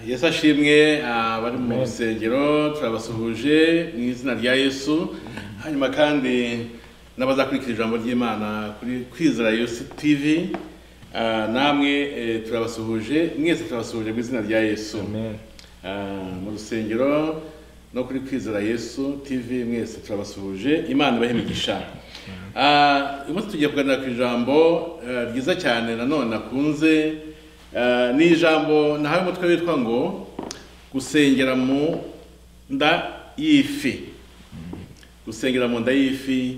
yesu ashimwe abari mu rusengero turabasuhuje mu izina rya yesu hanyuma kandi n'abazakurikira ijambo ry'imana kuri kwizera yesu tivi ah, namwe eh, turabasuhuje mwese turabasuhuje mu izina rya yesu Ah, mu rusengero no kuri kwizera yesu tv mwese turabasuhuje imana ibahe imigisha Ah, uyu munsi tugiye kuganira ku ijambo eh, ryiza cyane nanone nakunze Ah, ni ijambo nahawe umutwe witwa ngo gusengera mu nda y'ifi gusengera mu nda y'ifi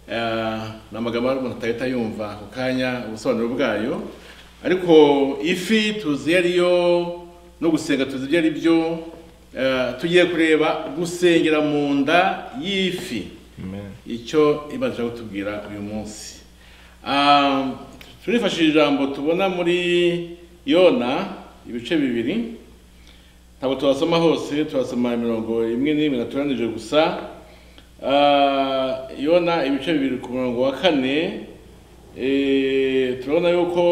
eh, ni amagambo ari umuntu atahita yumva ako kanya ubusobanuro bwayo ariko ifi tuzi iyo ari yo no gusenga tuzi ibyo ari byo eh, tugiye kureba gusengera mu nda y'ifi icyo imana ishaka kutubwira uyu munsi Ah, turifashisha ijambo tubona muri yona ibice bibiri ntabwo tubasoma hose tubasoma imirongo imwe n'imwe naturanije gusa Ah, yona ibice bibiri ku murongo wa kane eh, turabona yuko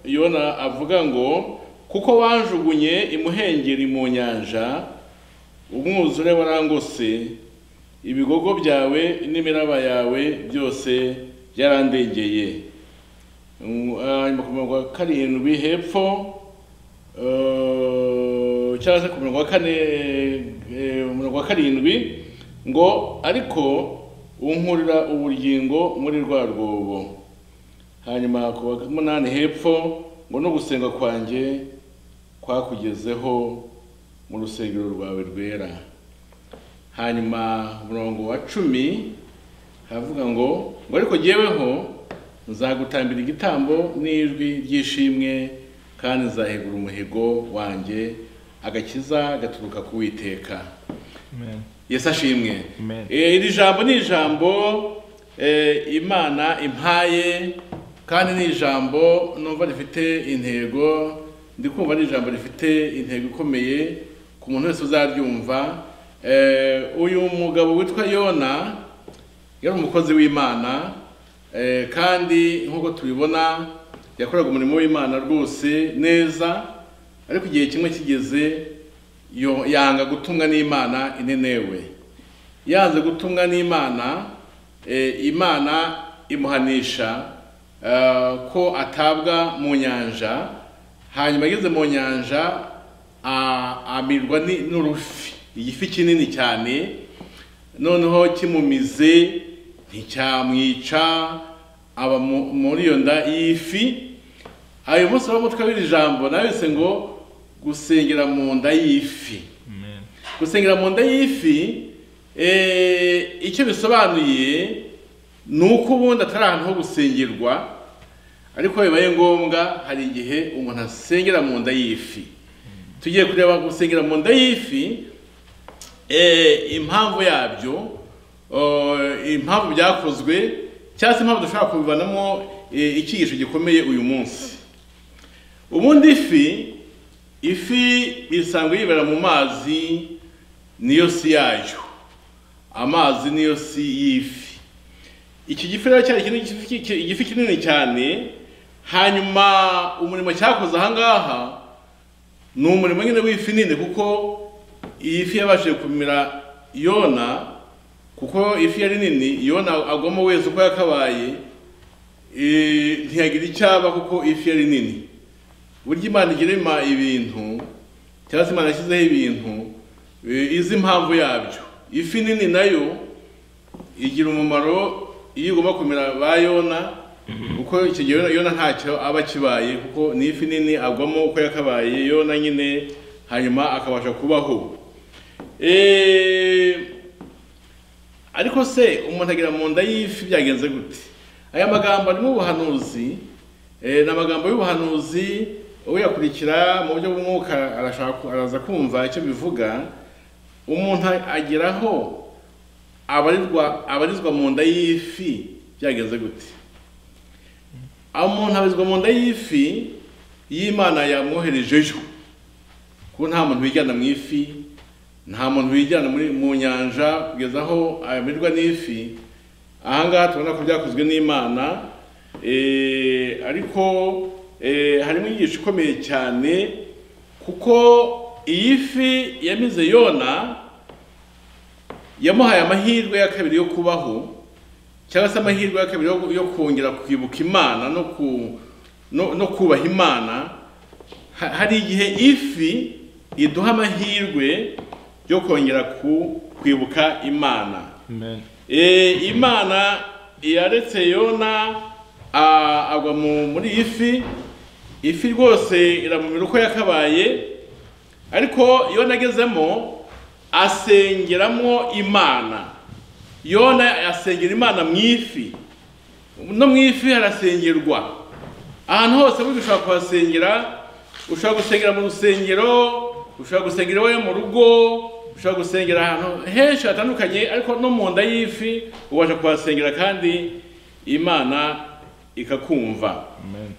yona avuga ngo kuko wanjugunye imuhengeri mu nyanja umwuzure warangose ibigogo byawe n'imiraba yawe byose byarandengeye Mm, hanyuma ku murongo wa karindwi hepfo eh, cyangwa se ku murongo wa kane eh, umurongo wa karindwi ngo ariko unkurira ubugingo muri rwa rwobo hanyuma ku wa munani hepfo ngo no gusenga kwanjye kwakugezeho mu rusengero rwawe rwera hanyuma umurongo wa cumi haravuga ngo ngo ariko jyeweho nzagutambira igitambo n'ijwi ry'ishimwe kandi nzahegura umuhigo wanjye agakiza gaturuka ku witeka yesu ashimwe Amen. Eh, iri jambo ni ijambo eh, imana impaye kandi ni ijambo numva rifite intego ndi kumva ari ijambo rifite intego ikomeye ku muntu wese uzaryumva Eh, uyu mugabo witwa yona yari umukozi w'imana eh, kandi nk'uko tubibona yakoraga umurimo w'imana rwose neza ariko igihe kimwe kigeze yo- yanga gutumwa n'imana inenewe yanze gutumwa n'imana eh, imana imuhanisha eh, ko atabwa mu nyanja hanyuma ageze mu nyanja a- amirwa ni- n'urufi igifi kinini cyane noneho kimumize nticyamwica aba mu- muri iyo nda y'ifi ayo munsi w'umutwe w'iri jambo nawese ngo gusengera mu nda y'ifi gusengera mu nda y'ifi eh, icyo bisobanuye ni uko ubundi atari ahantu ho gusengerwa ariko bibaye ngombwa hari igihe umuntu asengera mu nda y'ifi tugiye kureba gusengera mu nda y'ifi eh, impamvu yabyo eh, impamvu byakozwe cyangwa se impamvu dushobora kubivanamo eh, icyigisho gikomeye uyu munsi ubundi ifi ifi isanzwe yibera mu mazi niyo si yayo amazi niyo si y'ifi iki gifi rero cyari kinini- igifi- iki- igifi kinini cyane hanyuma umurimo cyakoze ahangaha ni umurimo nyine w'ifi nini kuko iyi fi yabashije kumira yona kuko ifi yari nini yona agwamo wese uko yakabaye eh, ntiyagira icyaba kuko ifi yari nini burya imana igira ima ibintu cyangwa se imana yashyizeho ibintu eh, izi impamvu yabyo ifi nini nayo igira umumaro iyo igomba kumera ba yona kuko icyo gihe yona- yona ntacyo aba akibaye kuko ni ifi nini agwamo uko yakabaye yona nyine hanyuma akabasha kubaho Eh, ariko se umuntu agira mu nda y'ifi byagenze gute aya magambo arimo ubuhanuzi eh, ni amagambo y'ubuhanuzi uyakurikira mu buryo bw'umwuka arashaka ku- araza kumva icyo bivuga umuntu ageraho abarizwa abarizwa mu nda y'ifi byagenze gute aho umuntu abarizwa mu nda y'ifi y'imana yamwoherejeyo kuko nta muntu wijyana mu ifi nta muntu wijyana muri mu nyanja kugeza aho ayamirwa n'ifi ahangaha tubona ko byakozwe n'imana eh, ariko eh, harimo inyigisho ikomeye cyane kuko iyi fi yamize yona yamuhaye amahirwe ya kabiri yo kubaho cyangwa se amahirwe ya kabiri yo- yo kongera kwibuka imana no ku no, no kubaha imana Ha- hari igihe ifi iduha amahirwe yo kongera ku, kwibuka imana Amen. e, imana yaretse yona a- agwa mu, muri iyi fi ifi rwose iramumira uko yakabaye ariko yona agezemo asengeramo imana yona asengera imana mu ifi no mu ifi harasengerwa ahantu hose burya ushobora kuhasengera ushobora gusengera mu rusengero ushobora gusengera iwawe mu rugo ushobora gusengera ahantu henshi hatandukanye ariko no mu nda y'ifi ubasha kuhasengera kandi imana ikakumva Amen.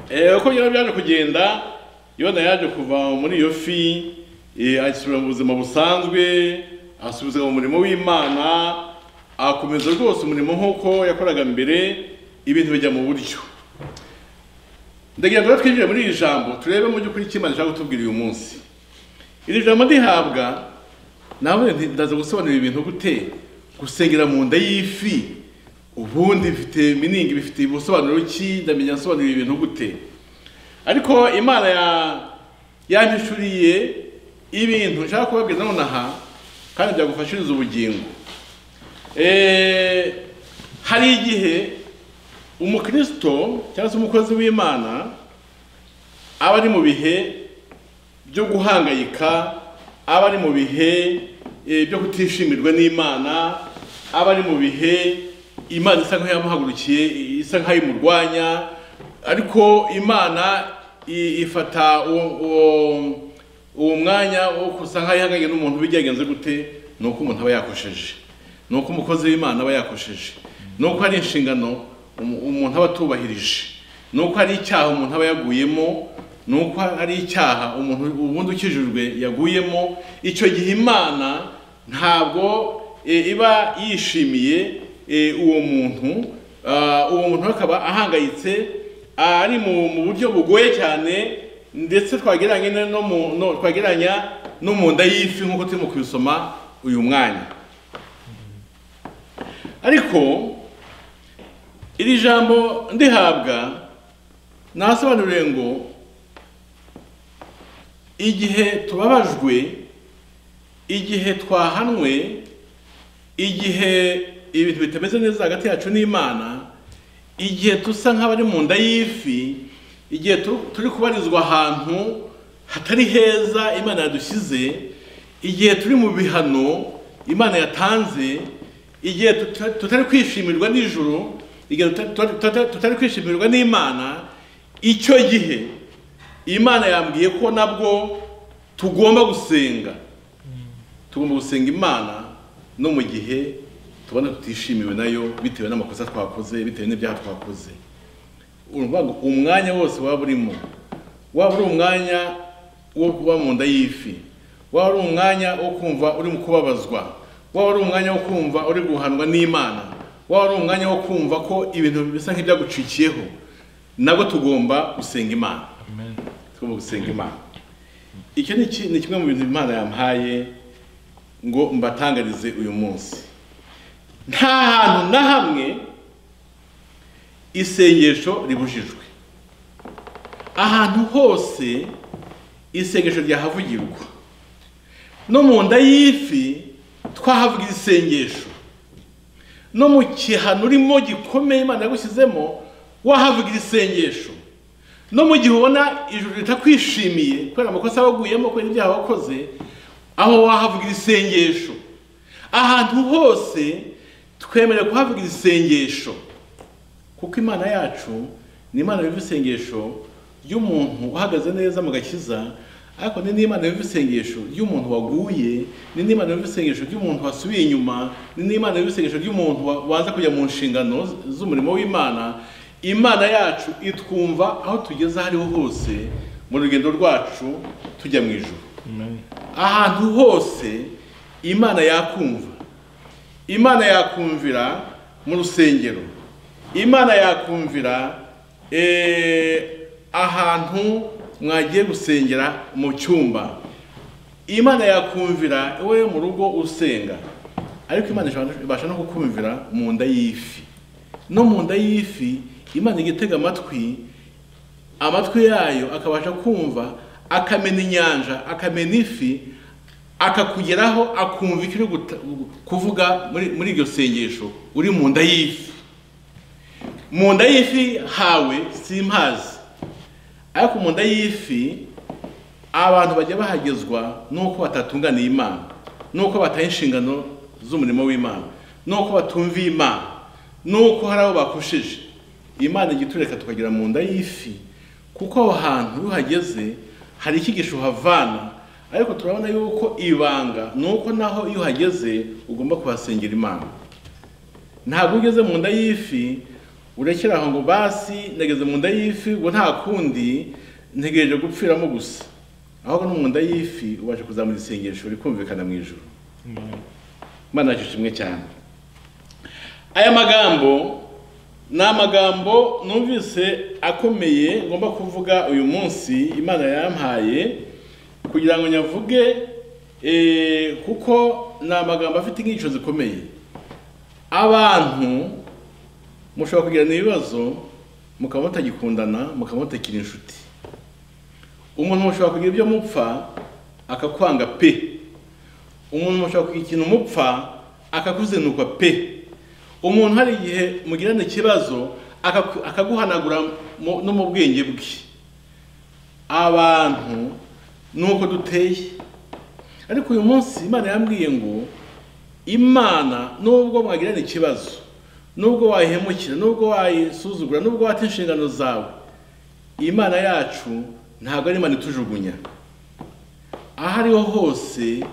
Eh, uko yari byaje kugenda yona yaje kuva muri iyo fi eh, asubira mu buzima busanzwe asubiza mu murimo w'imana akomeza rwose umurimo nk'uko yakoraga mbere ibintu bijya mu buryo ndagira ngo rero twinjire muri iri jambo turebe mu by'ukuri icyo imana ishaka kutubwira uyu munsi iri jambo ndihabwa nawe nti- ndaza gusobanura ibintu gute gusengera mu nda y'ifi ubundi bifite miningi bifite ubusobanuro ki ndamenya nsobanura ibintu gute ariko imana ya yampishuriye ibintu nshaka kubabwira nonaha kandi byagufashiriza ubugingo Eh, hari igihe umukristo cyangwa se umukozi w'imana aba ari mu bihe byo guhangayika aba ari mu bihe eh, byo kutishimirwa n'imana aba ari mu bihe imana isa nk'aho yamuhagurukiye isa nk'aho imurwanya ariko imana i- ifata uwo- uwo- uwo mwanya wo kusa nk'aho ihanganye n'umuntu bigyagenze gute ni uko umuntu aba yakosheje ni uko umukozi w'imana aba yakosheje ni uko hari inshingano umu- umuntu aba atubahirije ni uko hari icyaha umuntu aba yaguyemo ni uko hari icyaha umuntu ubundi ukijijwe yaguyemo icyo gihe imana ntabwo e, iba yishimiye e, uwo muntu Ah, uwo muntu akaba ahangayitse ari mu mu buryo bugoye cyane ndetse twagereranya no- no mu- no- twagereranya no mu nda y'ifi nk'uko turimo kubisoma uyu mwanya ariko iri jambo ndihabwa nasobanuriye ngo igihe tubabajwe igihe twahanwe igihe ibintu bitameze neza hagati yacu n'imana igihe dusa nk'abari mu nda y'ifi igihe tu- turi kubarizwa ahantu hatari heza imana yadushyize igihe turi mu bihano imana yatanze igihe tuta- tutari kwishimirwa n'ijuru igihe tuta- tuta- tuta- tutari kwishimirwa n'imana icyo gihe imana yambwiye ko nabwo tugomba gusenga tugomba gusenga imana no mu gihe tubona tutishimiwe nayo bitewe n'amakosa twakoze bitewe n'ibyaha twakoze urumva ngo umwanya wose waba urimo waba uri umwanya wo kuba mu nda y'ifi waba ari umwanya wo kumva uri mu kubabazwa waba ari umwanya wo kumva uri guhanwa n'imana waba ari umwanya wo kumva ko ibintu bisa nk'ibyagucikiyeho nabwo tugomba gusenga imana Amen. tugomba gusenga imana icyo ni iki- ni kimwe mu bintu imana yampaye ngo mbatangarize uyu munsi nta hantu na hamwe isengesho ribujijwe ahantu hose isengesho ryahavugirwa no mu nda y'ifi twahavuga isengesho no mu kihano urimo gikomeye imana yagushyizemo wahavuga isengesho no mu gihe ubona ijuru ritakwishimiye kubera amakosa waguyemo kubera ibyaha wakoze aho wahavuga isengesho ahantu hose twemerewe kuhavuga isengesho kuko imana yacu ni imana yumva isengesho ry'umuntu uhagaze neza mu gakiza ariko ni n'imana yumva isengesho ry'umuntu waguye ni n'imana yumva isengesho ry'umuntu wasubiye inyuma ni n'imana yumva isengesho ry'umuntu wa- waza kujya mu nshingano z- z'umurimo w'imana imana yacu itwumva aho tugeze aho ariho hose mu rugendo rwacu tujya mu ijuru Amen. ahantu hose imana yakumva imana yakumvira mu rusengero imana yakumvira eh, ahantu mwagiye gusengera mu cyumba imana yakumvira wowe mu rugo usenga ariko imana ishobora- ibasha no kukumvira mu nda y'ifi no mu nda y'ifi imana ijya itega amatwi amatwi yayo akabasha kumva akamena inyanja akamena ifi akakugeraho akumva icyo uri guta- kuvuga muri muri iryo sengesho uri mu nda y'ifi mu nda y'ifi hawe simpazi ariko mu nda y'ifi abantu bajya bahagezwa nuko batatunganiye imana nuko bataha inshingano z'umurimo w'imana nuko batumviye imana nuko hari abo bakushije imana ijya itureka tukagera mu nda y'ifi kuko aho hantu iyo uhageze hari icyigisho uhavana ariko turabona yuko ibanga nuko naho iyo uhageze ugomba kuhasengera imana ntabwo ugeze mu nda y'ifi urekera aho ngo basi nageze mu nda y'ifi ngo nta kundi ntegereje gupfiramo gusa ahubwo no mu nda y'ifi ubasha kuzamura isengesho rikumvikana mu ijoro imana yacu ishimwe cyane aya magambo ni amagambo numvise akomeye ngomba kuvuga uyu munsi imana yampaye kugira ngo nyavuge eh, kuko ni amagambo afite inyigisho zikomeye abantu mushobora kugirana ibibazo mukaba mutagikundana mukaba mutakiri inshuti umuntu mushobora kugira ibyo mupfa akakwanga pe umuntu mushobora kugira ikintu mupfa akakuzinukwa pe umuntu hari igihe mugirana ikibazo akaku- akaguhanagura mu- no mu bwenge bwe abantu ni uko duteye ariko uyu munsi imana yambwiye ngo imana nubwo mwagirana ikibazo nubwo wayihemukira nubwo wayisuzugura nubwo wata inshingano zawe imana yacu ntabwo ari imana itujugunya aho ariho hose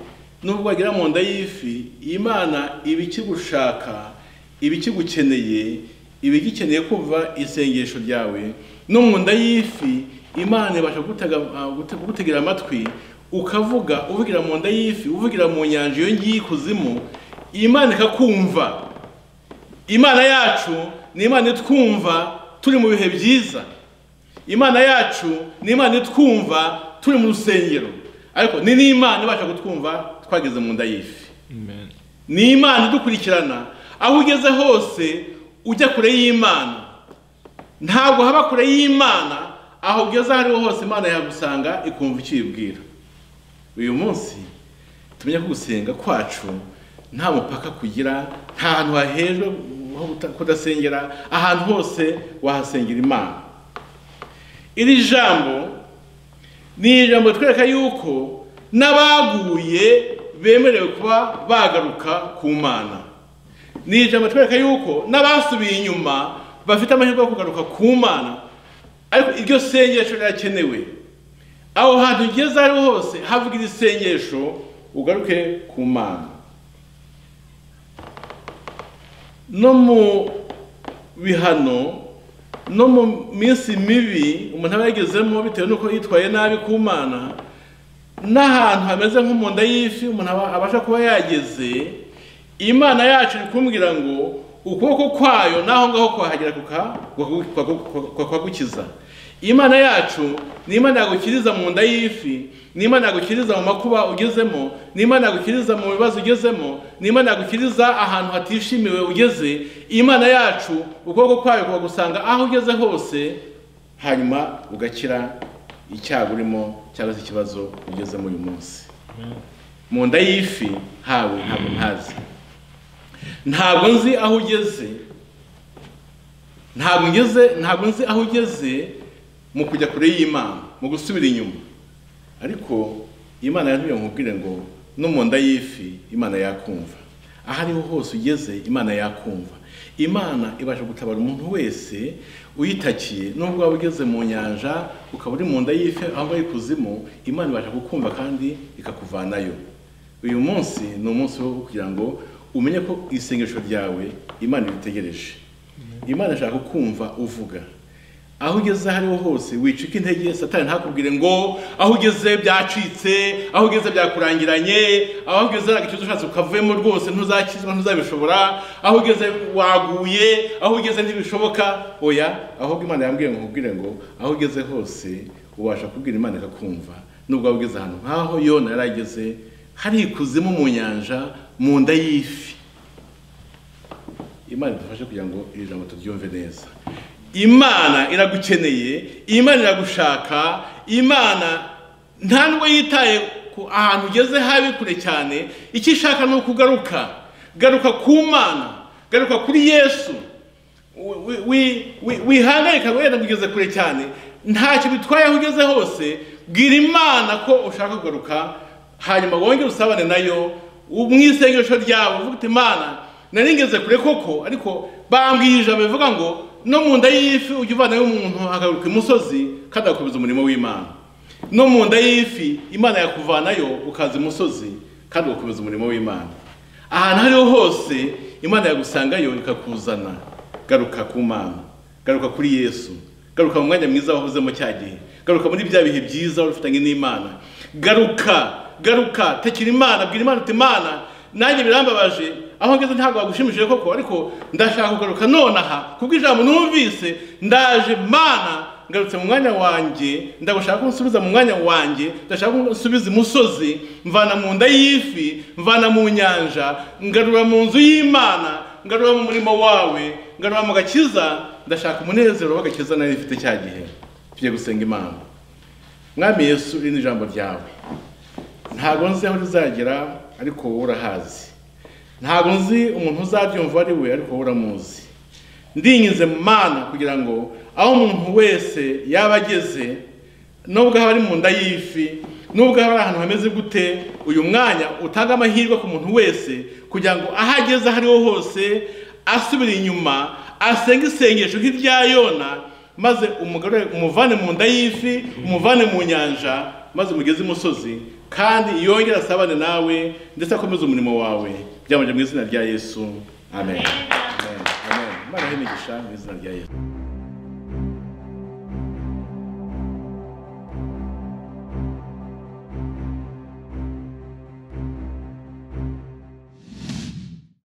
nubwo wagera mu nda y'ifi imana iba ikigushaka iba ikigukeneye iba igikeneye kumva isengesho ryawe no mu nda y'ifi imana ibasha kugutega- ah, gute- kugutegera amatwi ukavuga uvugira mu nda y'ifi uvugira mu nyanja iyo ngiyi ikuzimu imana ikakumva imana yacu ni imana itwumva turi mu bihe byiza imana yacu ni imana itwumva turi mu rusengero ariko ni n'imana ibasha kutwumva twageze mu nda y'ifi Amen. ni imana idukurikirana aho ugeze hose ujya kure y'imana ntabwo haba kure y'imana aho ugeze aho ariho hose imana yagusanga ikumva icyo uyibwira uyu munsi tumenye ko gusenga kwacu nta mupaka kugira nta hantu hahejwe ho guta- kudasengera ahantu hose wahasengera imana iri jambo ni ijambo twereka yuko n'abaguye bemerewe kuba bagaruka ku mana ni ijambo twereka yuko n'abasubiye inyuma bafite amahirwe yo kugaruka ku mana ariko iryo sengesho rirakenewe aho hantu ugeze aho ariho hose havuga iri sengesho ugaruke ku mana no mu bihano no mu minsi mibi umuntu aba yagezemo bitewe n'uko yitwaye nabi ku mana n'ahantu hameze nko mu nda y'ifi umuntu aba- abasha kuba yageze imana yacu iri kumbwira ngo ukuboko kwayo n'aho ngaho kwahagera kuka- kwaku- kwaku- kwaku- kwagukiza imana yacu ni imana yagukiriza mu nda y'ifi ni imana yagukiriza mu makuba ugezemo ni imana yagukiriza mu bibazo ugezemo ni imana yagukiriza ahantu hatishimiwe ugeze imana yacu ukuboko kwayo kubagusanga aho ugeze hose hanyuma ugakira icyago urimo cyangwa se ikibazo ugezemo uyu munsi mu nda y'ifi hawe ntabwo ntazi ntabwo nzi aho ugeze ntabwo ngeze ntabwo nzi aho ugeze mu kujya kure y'imana mu gusubira inyuma ariko imana yantumye nkubwire ngo no mu nda y'ifi imana yakumva aho ariho hose ugeze imana yakumva imana ibasha gutabara umuntu wese uyitakiye nubwo waba ugeze mu nyanja ukaba uri mu nda y'ifi aho ngaho ikuzimu imana ibasha kukumva kandi ikakuvanayo uyu munsi ni umunsi wo kugira ngo umenye ko isengesho ryawe imana iritegereje imana ishaka kumva uvuga aho ugeze aho ariho hose wicika intege satani ntakubwire ngo aho ugeze byacitse aho ugeze byakurangiranye aho ugeze ntabwo ikibazo ushatse ukavuyemo rwose ntuzakizwa ntuzabishobora aho ugeze waguye aho ugeze ntibishoboka oya ahubwo imana yambwiye ngo nkubwire ngo aho ugeze hose ubasha kubwira imana ikakumva nubwo waba ugeze ahantu nk'aho yona yari ageze hari ikuzimu mu nyanja mu nda y'ifi imana idufashe kugira ngo iri jambo turyumve neza imana iragukeneye imana iragushaka imana ntabwo yitaye ku ahantu ugeze habi kure cyane icyo ishaka ni ukugaruka garuka ku mana garuka kuri yesu wihangarika wenda ngo ugeze kure cyane ntacyo bitwaye aho ugeze hose bwira imana ko ushaka kugaruka hanyuma wongere usabane nayo mu isengesho ryawe uvuga uti imana nari ngeze kure koko ariko bambwiye ijambo bivuga ngo no mu nda y'ifi ujya uvanayo umuntu akagaruka imusozi kandi agakomeza umurimo w'imana no mu nda y'ifi imana yakuvanayo ukaza imusozi kandi ugakomeza umurimo w'imana ahantu aho ariho hose imana yagusangayo ikakuzana garuka ku mana garuka kuri yesu garuka mu mwanya mwiza wahozemo cya gihe garuka muri bya bihe byiza wari ufitanye n'imana garuka garuka tekera imana bwira imana uti imana nanjye birambabaje aho ngeze ntabwo bagushimishije koko ariko ndashaka kugaruka nonaha kubwo ijambo numvise ndaje mana ngarutse mu mwanya wanjye ndagushaka ko nsubiza mu mwanya wanjye ndashaka ko nsubiza imusozi mvana mu nda y'ifi mvana mu nyanja ngarura mu nzu y'imana ngarura mu murimo wawe ngarura mu gakiza ndashaka umunezero w'agakiza nari ifite cya gihe tugiye gusenga imana mwami yesu iri ni ijambo ryawe ntabwo nzi aho rizagera ariko wowe urahazi ntabwo nzi umuntu uzabyumva ari we ariko wowe uramuzi ndinyize mana kugira ngo aho umuntu wese yaba ageze nubwo haba ari mu nda y'ifi nubwo haba ari ahantu hameze gute uyu mwanya utanga amahirwe ku muntu wese kugira ngo aho ageze aho ariho hose asubire inyuma asenge isengesho nk'irya yona maze umugore umuvane mu nda y'ifi umuvane mu nyanja maze umugeze imusozi kandi yongera asabane nawe ndetse akomeze umurimo wawe byamajije mu izina rya yesu amen amen amen imana imigisha mu izina rya yesu